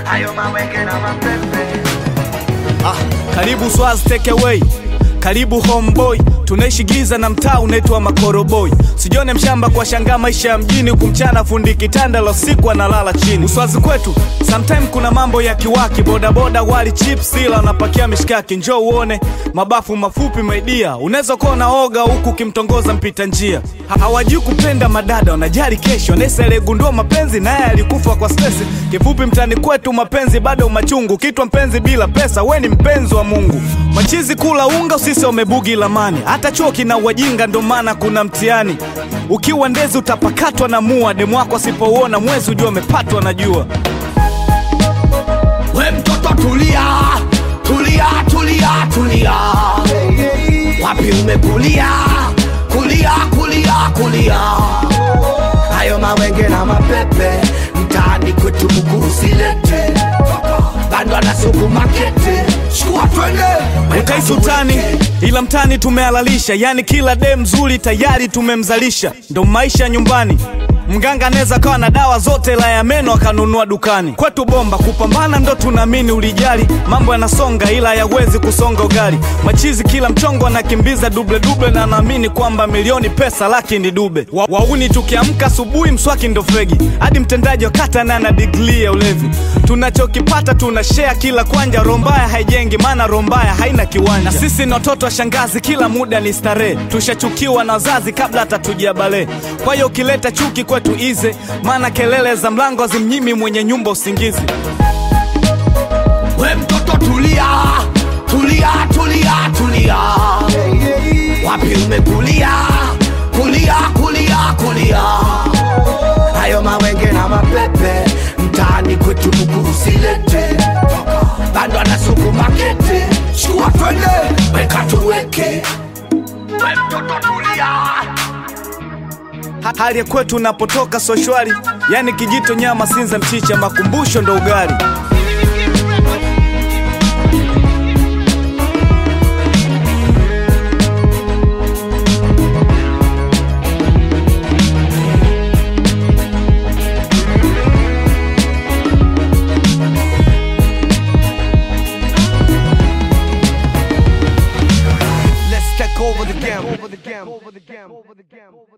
hayo mawenge na mapepe Ah, karibu Swaz take away, karibu homeboy, tunaishi giza na mtaa unaitwa Makoroboi. Sijione mshamba kwa shangaa maisha ya mjini, kumchana fundi kitanda la siku analala chini. Uswazi kwetu sometime kuna mambo ya kiwaki, bodaboda wali chips ila wanapakia mishkaki. Njoo uone mabafu mafupi maidia, unaweza kuwa unaoga huku ukimtongoza mpita njia. Ha- Hawajui kupenda madada, wanajali kesho. Nesa aliyegundua mapenzi naye alikufa kwa stress. Kifupi mtani kwetu mapenzi bado machungu, kitwa mpenzi bila pesa, we ni mpenzi wa Mungu. Machizi kula unga, usisi wamebugi lamani, hata chuo kina wajinga, ndo maana kuna mtihani. Ukiwa ndezi utapakatwa na mua, demu wako asipouona mwezi ujua amepatwa na jua. We mtoto tulia, tulia, tulia, tulia. Wapi umekulia? Kulia, kulia, kulia. Hayo mawenge na mapepe mtaani kwetu mguu usilete. Bando na suku makete. Chukua twende. weka Utaisi tuweke. utani ila mtani tumehalalisha, yani kila dem mzuri tayari tumemzalisha, ndo maisha nyumbani. Mganga anaweza kawa na dawa zote la ya meno akanunua dukani. Kwetu bomba kupambana ndo tunaamini ulijali, mambo yanasonga ila hayawezi kusonga ugali. Machizi kila mchongo anakimbiza duble duble, na naamini kwamba milioni pesa laki ni dube. Wa, wauni tukiamka asubuhi mswaki ndo fegi, hadi mtendaji wa kata na ana digrii ya ulevi. Tunachokipata tuna share kila kwanja, rombaya haijengi maana rombaya haina kiwanja. Na sisi ni watoto wa shangazi, kila muda ni starehe, tushachukiwa na wazazi kabla hata tujabale. Kwa hiyo ukileta chuki kwetu ize, maana kelele za mlango hazimnyimi mwenye nyumba usingizi. We mtoto tulia, tulia, tulia, tulia. Wapi umekulia? Kulia, kulia, kulia. Hayo mawenge na mapepe mtaani kwetu mguu usilete. Bando na suku makete. Chukua twende, weka tuweke. We mtoto tulia. Ha- Hali ya kwetu unapotoka so shwari, yani kijito nyama, sinza, mchicha, makumbusho ndo ugali. Let's take over the game. Over the game. Over the game. Over the game.